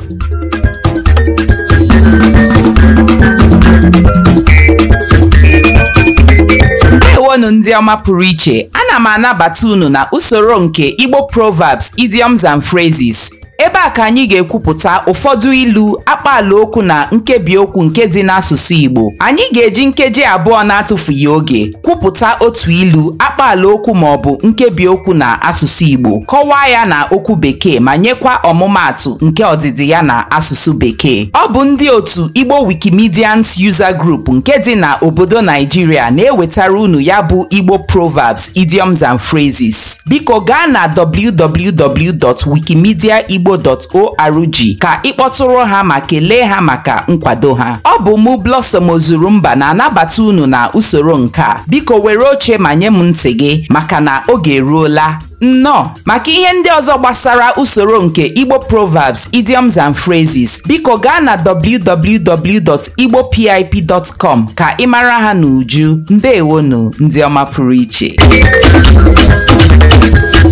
ndewonu ndị ọma pụrụ iche ana m anabata unu na usoro nke igbo proverbs idioms and phrases ebe a ka anyị ga-ekwupụta ụfọdụ ilu akpaalaokwu na nkebiokwu nke dị n'asụsụ igbo anyị ga-eji nkeji abụọ na-atụfughị oge kwupụta otu ilu akpaalaokwu maọbụ nkebiokwu na asụsụ igbo kọwaa ya na okwu bekee ma nyekwa ọmụmaatụ nke ọdịdị ya na asụsụ bekee ọ bụ ndị otu igbo wikimedians user group nke dị na obodo naijiria na-ewetara unu ya bụ igbo proverbs idioms and phrases biko gaa na www.wikimediaigbo.org ka ịkpọtụrụ ha ma kelee ha maka nkwado ha ọ bụ mụ Blossom Ozurumba na-anabata unu na usoro nke a biko were oche ma nye m ntị gị maka na oge eruola nnọọ maka ihe ndị ọzọ gbasara usoro nke igbo proverbs idioms and phrases biko gaa na www.igbopip.com ka ị mara ha n'uju ndewonu ndị ọma pụrụ iche